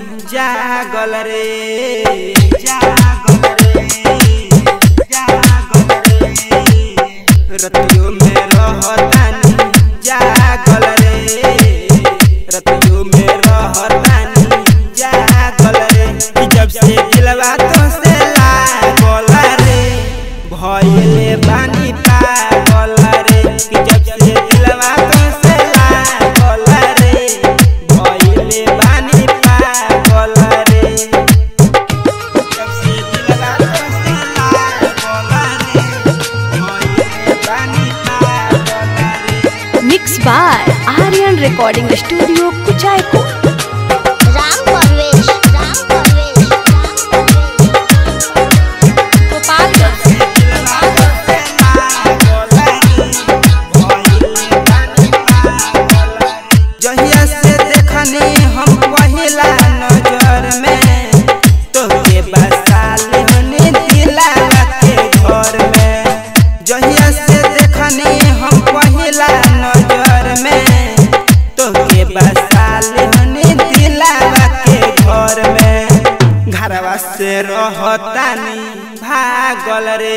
जागल रे जागल रे जागल रे रतियों में रहतानी जागल रे रतियों में रहतानी जागल रे कि जब से दिलवा तो से लागल रे भइले बानी पागल रे कि जब से दिलवा तो से लागल रे भइले बानी पागल रे जब से दिलवा तो से लागल रे भइले बानी पागल रे mix by Aryan recording studio Kuchaikot Ram Parvesh Ram Parvesh Ram Parvesh जहिया से देखनी हम पहिला नजर में तोके बसाल हनी दिलावा के घर में जहिया से देखनी हम पहिला नजर में तोके बसाल हनी दिलावा के घर में घरवा से रहतानी भागल रे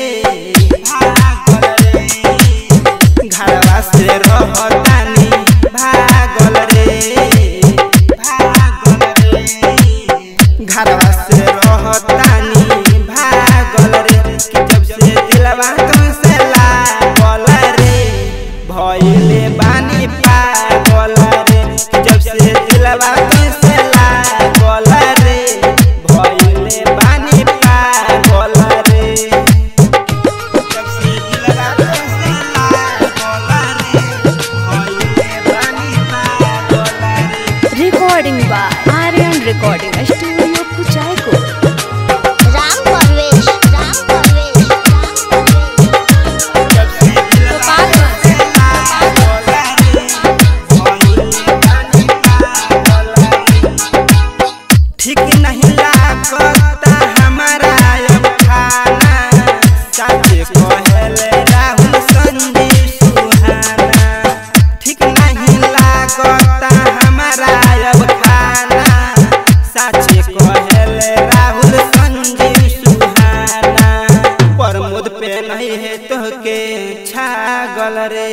भागल रे घरवा से रहतानी भागल रे भागल रे घरवा से रहतानी भागल रे कि जब से दिलवा तुमसे लागल रे भइले बानी पागल रे कि जब से दिलवा तुमसे लागल रे भइले बानी पागल रे जब से दिलवा तुमसे लागल रे भइले बानी पागल रे recording by Aryan recording studio Kuchaikot Ram Parvesh Ram Parvesh Ram Parvesh जब से दिलवा तुमसे लागल रे भइले बानी पागल रे ठीक नहीं लागता हमारा अब खाना साचे कहले राहुल संदीप सुहाना ठीक नहीं लागता हमारा अब खाना साचे कहले राहुल संदीप सुहाना प्रमोद पे नहीं है तो के छागल रे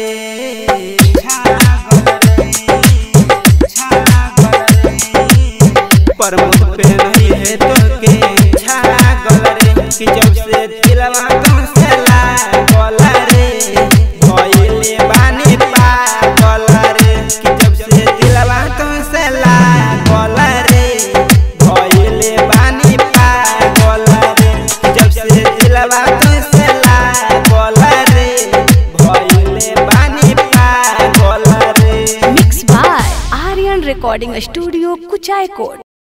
छागल रे छागल रे प्रमोद पे नहीं है तो के छागल रे कि जब से दिलवा तुमसे लागल रे भइले बानी पागल रे कि जब से दिलवा तुमसे लागल रे भइले बानी पागल रे कि जब से दिलवा तुमसे लागल रे भइले बानी पागल रे mix by Aryan recording studio Kuchaikot